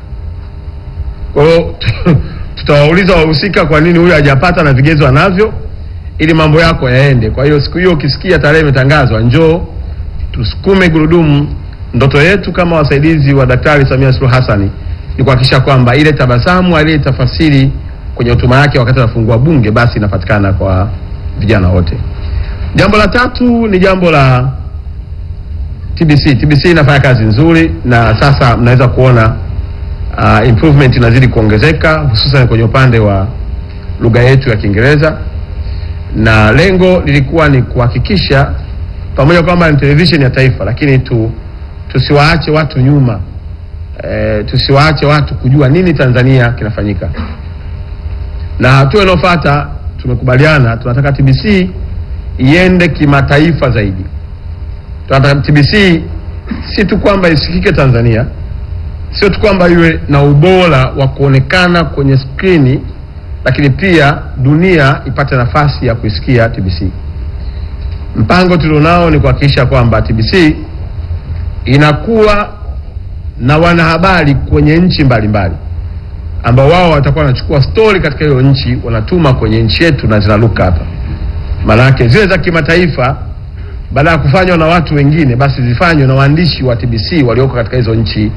Kwa hiyo tutawauliza wahusika, kwa nini huyu hajapata na vigezo anavyo, ili mambo yako yaende. Kwa hiyo siku hiyo ukisikia tarehe imetangazwa, njoo tusukume gurudumu. Ndoto yetu kama wasaidizi wa Daktari Samia Suluhu Hassan ni kuhakikisha kwamba ile tabasamu aliyetafasiri kwenye hotuba yake wakati anafungua bunge basi inapatikana kwa vijana wote. Jambo la tatu ni jambo la TBC. TBC inafanya kazi nzuri na sasa mnaweza kuona uh, improvement inazidi kuongezeka hususan kwenye upande wa lugha yetu ya Kiingereza, na lengo lilikuwa ni kuhakikisha pamoja kwamba ni television ya taifa, lakini tu tusiwaache watu nyuma e, tusiwaache watu kujua nini Tanzania kinafanyika. Na hatua inayofuata tumekubaliana, tunataka TBC iende kimataifa zaidi. Tunataka TBC si tu kwamba isikike Tanzania, sio tu kwamba iwe na ubora wa kuonekana kwenye skrini, lakini pia dunia ipate nafasi ya kuisikia TBC. Mpango tulionao ni kuhakikisha kwamba TBC inakuwa na wanahabari kwenye nchi mbalimbali ambao wao watakuwa wanachukua stori katika hiyo nchi wanatuma kwenye nchi yetu na zinaruka hapa. Maanake zile za kimataifa baada ya kufanywa na watu wengine, basi zifanywe na waandishi wa TBC walioko katika hizo nchi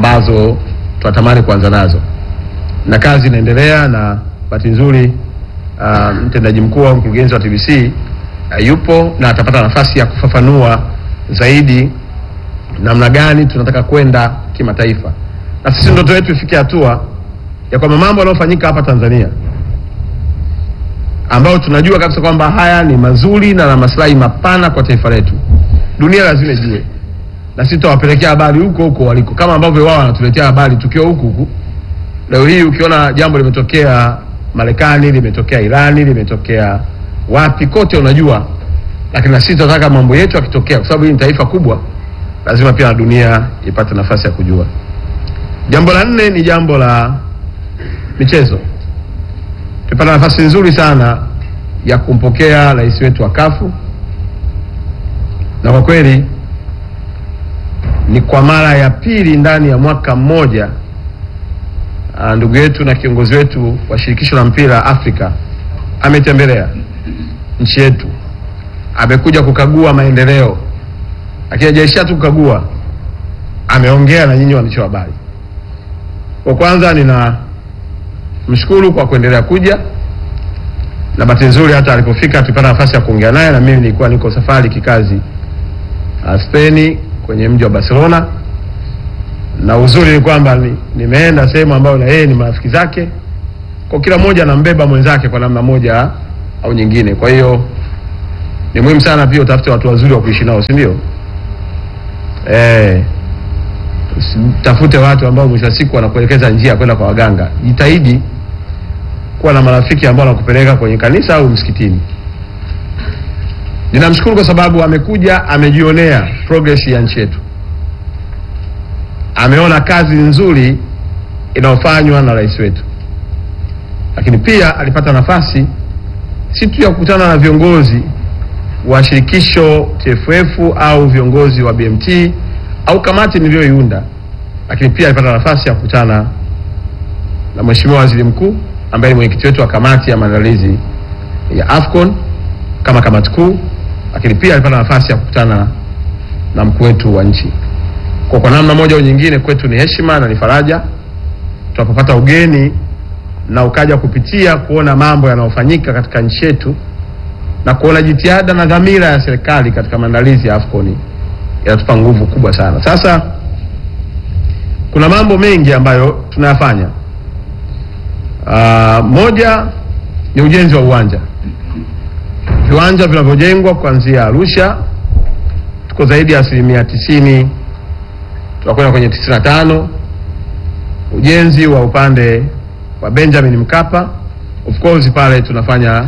ambazo tunatamani kuanza nazo, na kazi inaendelea, na bahati nzuri uh, mtendaji mkuu au mkurugenzi wa TBC uh, yupo na atapata nafasi ya kufafanua zaidi namna gani tunataka kwenda kimataifa, na sisi ndoto yetu ifike hatua ya kwamba mambo yanayofanyika hapa Tanzania ambayo tunajua kabisa kwamba haya ni mazuri na na maslahi mapana kwa taifa letu, dunia lazima ijue, na sisi tutawapelekea habari huko huko waliko, kama ambavyo wao wanatuletea habari tukiwa huku huku. Leo hii ukiona jambo limetokea Marekani, limetokea Irani, limetokea wapi, kote unajua, lakini na sisi tunataka mambo yetu yakitokea, kwa sababu hii ni taifa kubwa, lazima pia na dunia ipate nafasi ya kujua. Jambo la nne ni jambo la michezo. Tumepata nafasi nzuri sana ya kumpokea rais wetu wa kafu na kwa kweli ni kwa mara ya pili ndani ya mwaka mmoja ah, ndugu yetu na kiongozi wetu wa shirikisho la mpira Afrika ametembelea nchi yetu, amekuja kukagua maendeleo, lakini hajaishia tu kukagua, ameongea na nyinyi waandishi wa habari. Kwa kwanza nina mshukuru kwa kuendelea kuja na bahati nzuri hata alipofika tulipata nafasi ya kuongea naye, na mimi nilikuwa niko safari kikazi uh, Spain kwenye mji wa Barcelona, na uzuri ni kwamba ni, nimeenda sehemu ambayo na yeye ni marafiki zake, kwa kila mmoja anambeba mwenzake kwa namna moja au nyingine. Kwa hiyo ni muhimu sana pia utafute watu wazuri wa kuishi nao, si ndio? Eh, tafute watu ambao mwisho wa siku wanakuelekeza njia ya kwenda kwa waganga. Jitahidi kuwa na marafiki ambao wanakupeleka kwenye kanisa au msikitini. Ninamshukuru kwa sababu amekuja, amejionea progress ya nchi yetu, ameona kazi nzuri inayofanywa na rais wetu, lakini pia alipata nafasi si tu ya kukutana na viongozi wa shirikisho TFF au viongozi wa BMT au kamati niliyoiunda, lakini pia alipata nafasi ya kukutana na Mheshimiwa Waziri Mkuu ambaye ni mwenyekiti wetu wa kamati ya maandalizi ya AFCON kama kamati kuu, lakini pia alipata nafasi ya kukutana na mkuu wetu wa nchi. Kwa kwa namna moja au nyingine, kwetu ni heshima na ni faraja tunapopata ugeni na ukaja kupitia kuona mambo yanayofanyika katika nchi yetu na kuona jitihada na dhamira ya serikali katika maandalizi ya AFCON yanatupa nguvu kubwa sana. Sasa kuna mambo mengi ambayo tunayafanya. Uh, moja ni ujenzi wa uwanja, viwanja vinavyojengwa kuanzia Arusha tuko zaidi ya asilimia tisini, tunakwenda kwenye tisini na tano. Ujenzi wa upande wa Benjamin Mkapa, of course pale tunafanya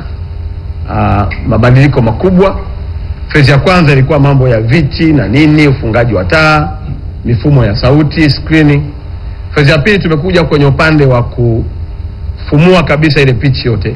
uh, mabadiliko makubwa. Fezi ya kwanza ilikuwa mambo ya viti na nini, ufungaji wa taa, mifumo ya sauti, screening. Fezi ya pili tumekuja kwenye upande wa kufumua kabisa ile pitch yote,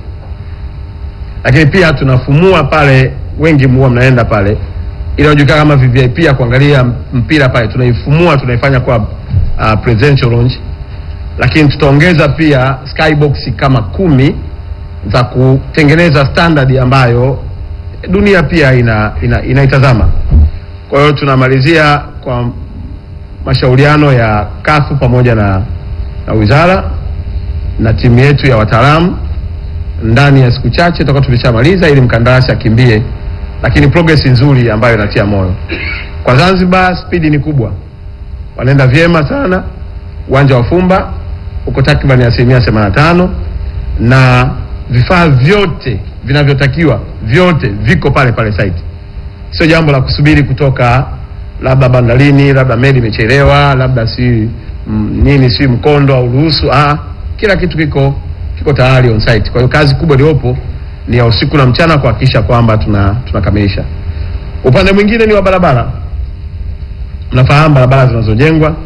lakini pia tunafumua pale, wengi mhuwa mnaenda pale ile inajulikana kama VVIP ya kuangalia mpira pale, tunaifumua tunaifanya kwa uh, presidential lounge, lakini tutaongeza pia skybox kama kumi za kutengeneza standard ambayo dunia pia ina, ina, inaitazama. Kwa hiyo tunamalizia kwa mashauriano ya kafu pamoja na, na wizara na timu yetu ya wataalamu, ndani ya siku chache tutakuwa tumeshamaliza ili mkandarasi akimbie, lakini progress nzuri ambayo inatia moyo. Kwa Zanzibar spidi ni kubwa, wanaenda vyema sana. Uwanja wa Fumba uko takriban asilimia 85 na vifaa vyote vinavyotakiwa vyote viko pale pale site. Sio jambo la kusubiri kutoka labda bandarini, labda meli imechelewa, labda si mm, nini si mkondo au ruhusu. Ah, kila kitu kiko kiko tayari on site. Kwa hiyo kazi kubwa iliyopo ni ya usiku na mchana kuhakikisha kwamba tuna tunakamilisha. Upande mwingine ni wa barabara. Mnafahamu barabara zinazojengwa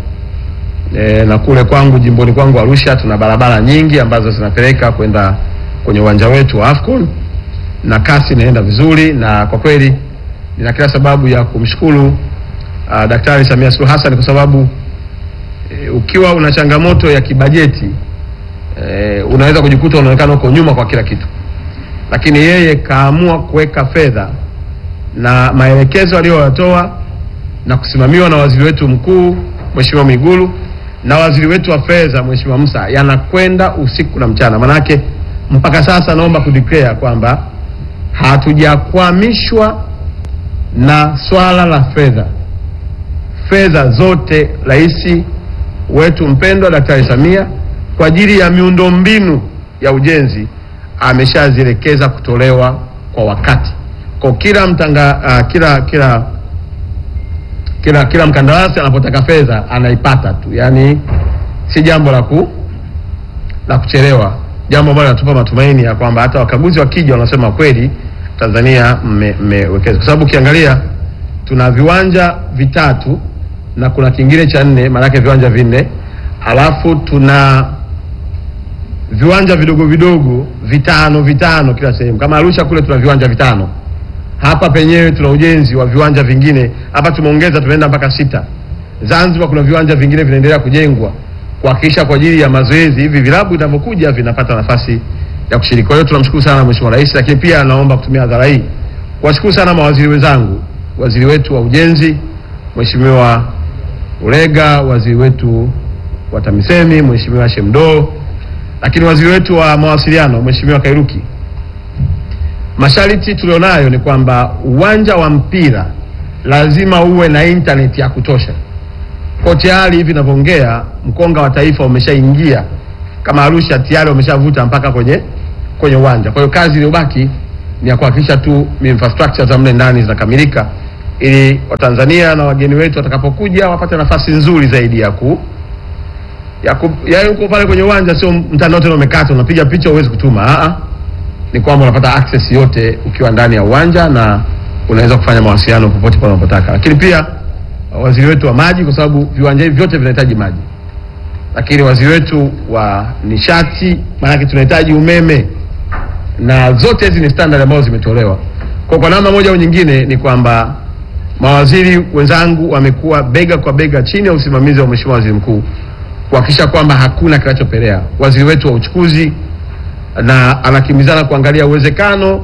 e, na kule kwangu jimboni kwangu Arusha tuna barabara nyingi ambazo zinapeleka kwenda kwenye uwanja wetu wa Afcon na kasi inaenda vizuri, na kwa kweli nina kila sababu ya kumshukuru uh, Daktari Samia Suluhu Hassan kwa sababu e, ukiwa una changamoto ya kibajeti e, unaweza kujikuta unaonekana uko nyuma kwa kila kitu, lakini yeye kaamua kuweka fedha na maelekezo aliyoyatoa na kusimamiwa na waziri wetu mkuu Mheshimiwa Mwigulu na waziri wetu wa fedha Mheshimiwa Musa yanakwenda usiku na mchana. Manake mpaka sasa naomba kudeclare kwamba hatujakwamishwa na swala la fedha. Fedha zote rais wetu mpendwa Daktari Samia kwa ajili ya miundombinu ya ujenzi ameshazielekeza kutolewa kwa wakati. Kwa kila mtanga, uh, kila kila kila kila mkandarasi anapotaka fedha anaipata tu, yaani si jambo la ku la kuchelewa, jambo ambalo linatupa matumaini ya kwamba hata wakaguzi wakija wanasema kweli Tanzania mmewekeza, kwa sababu ukiangalia tuna viwanja vitatu na kuna kingine cha nne, maanake viwanja vinne, alafu tuna viwanja vidogo vidogo vitano vitano kila sehemu. Kama Arusha kule tuna viwanja vitano, hapa penyewe tuna ujenzi wa viwanja vingine, hapa tumeongeza, tumeenda mpaka sita. Zanzibar kuna viwanja vingine vinaendelea kujengwa kuhakikisha kwa ajili ya mazoezi hivi vilabu vinavyokuja vinapata nafasi ya kushiriki. Kwa hiyo tunamshukuru sana Mheshimiwa Rais, lakini pia naomba kutumia hadhara hii kuwashukuru sana mawaziri wenzangu, waziri wetu wa ujenzi Mheshimiwa Ulega, waziri wetu wa TAMISEMI Mheshimiwa Shemdo, lakini waziri wetu wa mawasiliano Mheshimiwa Kairuki. Masharti tulionayo ni kwamba uwanja wa mpira lazima uwe na internet ya kutosha. Kwa tayari hivi ninavyoongea, mkonga wa taifa umeshaingia kama Arusha tayari wameshavuta mpaka kwenye kwenye uwanja. Kwa hiyo kazi iliyobaki ni ya kuhakikisha tu infrastructure za mle ndani zinakamilika ili Watanzania na wageni wetu watakapokuja wapate nafasi nzuri zaidi ya ku ya ku, ya uko pale kwenye uwanja, sio mtandao tena umekata unapiga picha uwezi kutuma. Aa, ni kwamba unapata access yote ukiwa ndani ya uwanja na unaweza kufanya mawasiliano popote pale unapotaka. Lakini pia waziri wetu wa maji, kwa sababu viwanja hivi vyote vinahitaji maji, lakini waziri wetu wa nishati, maanake tunahitaji umeme, na zote hizi ni standard ambazo zimetolewa. Kwa kwa namna moja au nyingine ni kwamba mawaziri wenzangu wamekuwa bega kwa bega chini ya usimamizi wa Mheshimiwa Waziri Mkuu kuhakikisha kwamba hakuna kinachopelea. Waziri wetu wa uchukuzi na anakimbizana kuangalia uwezekano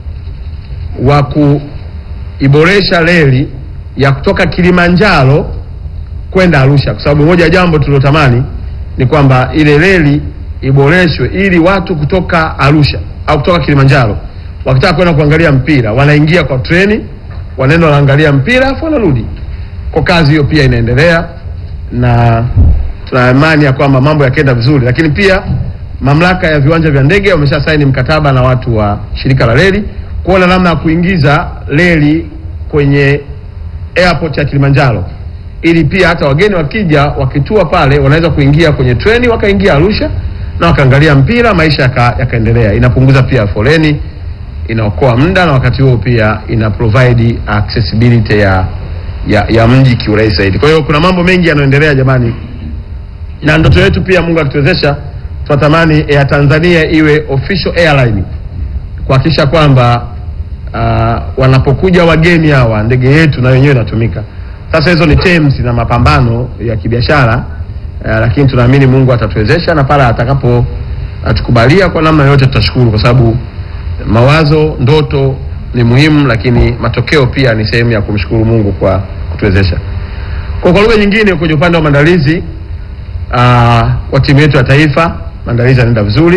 wa kuiboresha reli ya kutoka Kilimanjaro kwenda Arusha, kwa sababu moja ya jambo tulilotamani ni kwamba ile reli iboreshwe ili watu kutoka Arusha au kutoka Kilimanjaro wakitaka kwenda kuangalia mpira wanaingia kwa treni, wanaenda wanaangalia mpira afu wanarudi. Kwa kazi hiyo pia inaendelea na tuna imani ya kwamba mambo yakienda vizuri, lakini pia mamlaka ya viwanja vya ndege wamesha saini mkataba na watu wa shirika la reli kuona namna ya kuingiza reli kwenye airport ya Kilimanjaro ili pia hata wageni wakija wakitua pale wanaweza kuingia kwenye treni wakaingia Arusha na wakaangalia mpira, maisha yaka- yakaendelea. Inapunguza pia foleni, inaokoa muda na wakati huo pia ina provide accessibility ya ya, ya mji kiurahisi zaidi. Kwa hiyo kuna mambo mengi yanayoendelea jamani, na ndoto yetu pia, Mungu akituwezesha, tunatamani Air Tanzania iwe official airline kuhakikisha kwamba uh, wanapokuja wageni hawa ndege yetu na wenyewe inatumika. Sasa hizo ni terms na mapambano ya kibiashara uh, lakini tunaamini Mungu atatuwezesha na pale atakapo atukubalia kwa namna yote tutashukuru, kwa sababu mawazo, ndoto ni muhimu, lakini matokeo pia ni sehemu ya kumshukuru Mungu kwa kutuwezesha. Kwa kwa lugha nyingine, kwenye upande wa maandalizi uh, wa timu yetu ya taifa, maandalizi yanaenda vizuri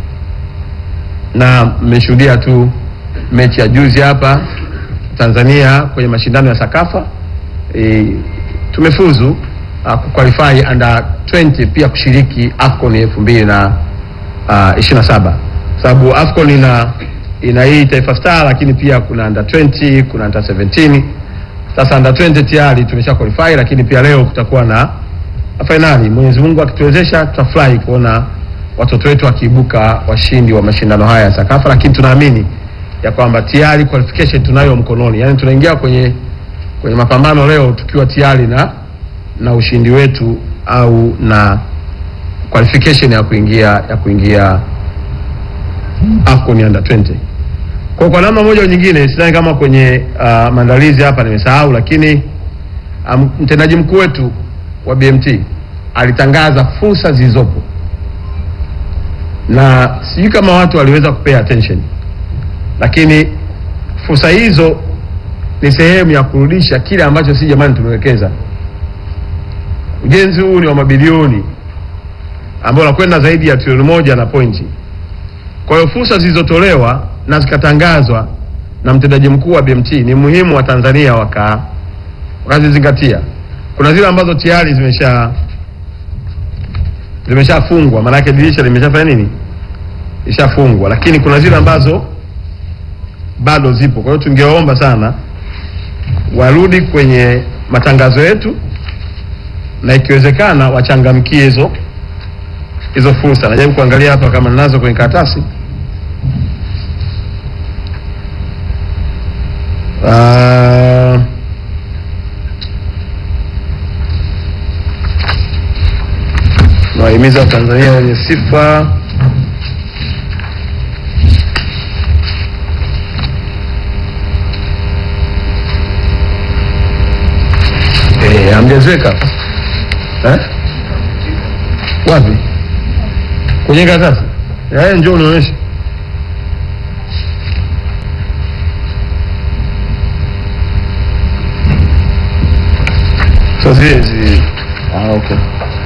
na mmeshuhudia tu mechi ya juzi hapa Tanzania kwenye mashindano ya Sakafa e, tumefuzu uh, kuqualify under 20 pia kushiriki AFCON elfu mbili na uh, ishirini na saba sababu AFCON ina ina hii Taifa Star, lakini pia kuna under 20 kuna under 17. Sasa under 20 tayari tumesha qualify, lakini pia leo kutakuwa na fainali. Mwenyezi Mungu akituwezesha, tutafurahi kuona watoto wetu wakiibuka washindi wa mashindano haya ya Sakafa, lakini tunaamini ya kwamba tayari qualification tunayo mkononi, yaani tunaingia kwenye kwenye mapambano leo tukiwa tayari na na ushindi wetu au na qualification ya kuingia ya kuingia AFCON under 20. Kwa kwa namna moja au nyingine, sidhani kama kwenye uh, maandalizi hapa nimesahau, lakini um, mtendaji mkuu wetu wa BMT alitangaza fursa zilizopo na sijui kama watu waliweza kupay attention, lakini fursa hizo ni sehemu ya kurudisha kile ambacho si jamani tumewekeza. Ujenzi huu ni wa mabilioni ambao unakwenda zaidi ya trilioni moja na pointi. Kwa hiyo fursa zilizotolewa na zikatangazwa na mtendaji mkuu wa BMT ni muhimu wa Tanzania waka wakazizingatia. Kuna zile ambazo tayari zimesha zimeshafungwa, maanake dirisha limeshafanya nini, ishafungwa, lakini kuna zile ambazo bado zipo. Kwa hiyo tungewaomba sana warudi kwenye matangazo yetu na ikiwezekana wachangamkie hizo hizo fursa. Najaribu kuangalia hapa kama ninazo kwenye karatasi. Ah, nawahimiza Watanzania wenye sifa Eh, hamjaziweka eh? Wapi? Kwenye karatasi? Eh, njoo unionyeshe. So zile zi ah, okay.